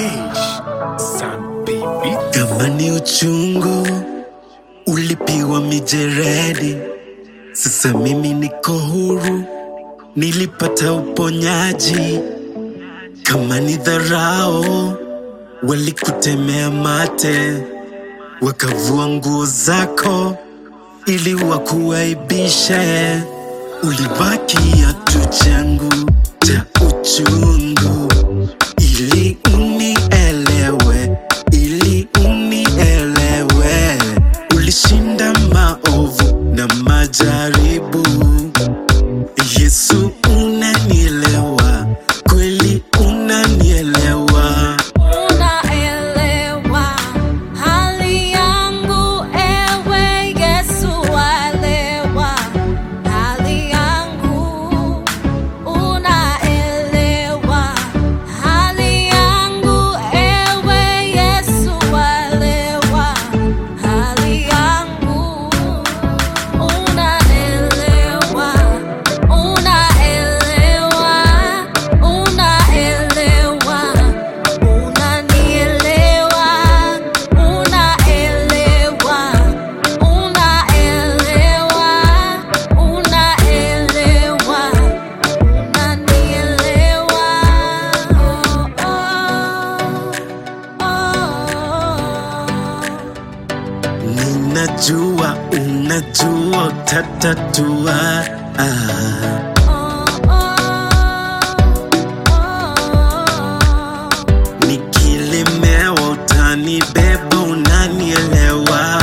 Sun baby. Kama ni uchungu ulipiwa mijeredi, sasa mimi niko huru, nilipata uponyaji. Kama ni dharau walikutemea mate, wakavua nguo zako ili wakuaibishe. Ulibakia tu changu cha uchungu ili unielewe, ili unielewe. Ulishinda maovu na majaribu. Yesu, unanielewa kweli, unanielewa. Unaelewa hali yangu, ewe Yesu, waelewa hali yangu. Unaelewa hali yangu, ewe Yesu, waelewa hali yangu. Unaelewa, unaelewa, unaelewa. Unanielewa, unaelewa, unaelewa, unaelewa, unanielewa. Ninajua unajua utatatua. Ah. Nikilemewa utanibeba, unanielewa.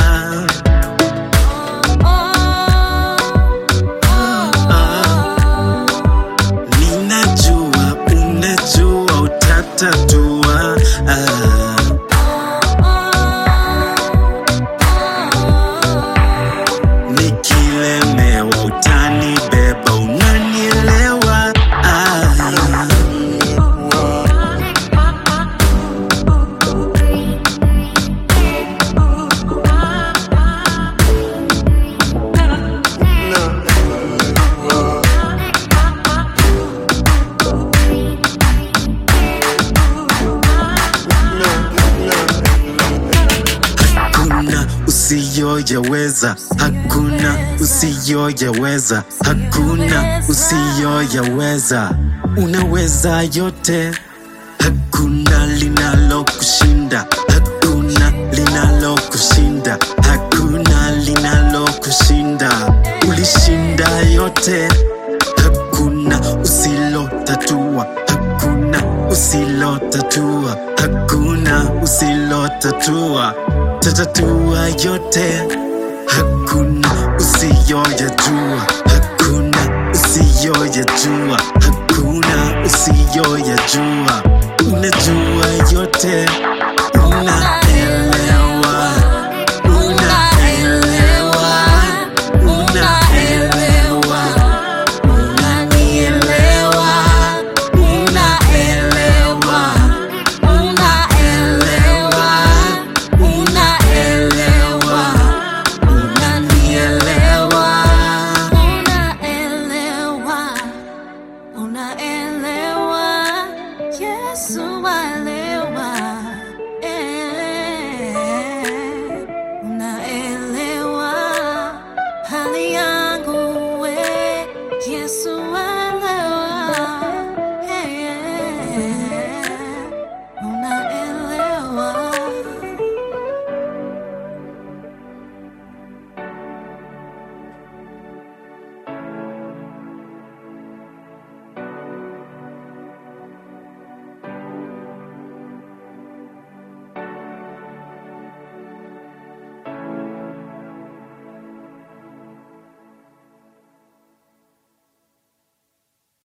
Ninajua unajua utatatua. Ah. Nikilemewa utanibeba, unanielewa. Ah. Hakuna usiyoyaweza, hakuna usiyoyaweza, hakuna usiyoyaweza. Unaweza yote, hakuna linalokushinda, hakuna linalokushinda, hakuna linalokushinda. Ulishinda yote, hakuna usilotatua, hakuna usilotatua, hakuna usilotatua, tatatua yote, hakuna usiyoyajua, hakuna usiyoyajua, hakuna usiyoyajua, unajua yote, unaelewa, unaelewa, unaelewa. Unanielewa, unaelewa, unaelewa, unaelewa, unanielewa. Unaelewa, unaelewa, Yesu waelewa, eh, unaelewa hali yangu, we Yesu waelewa.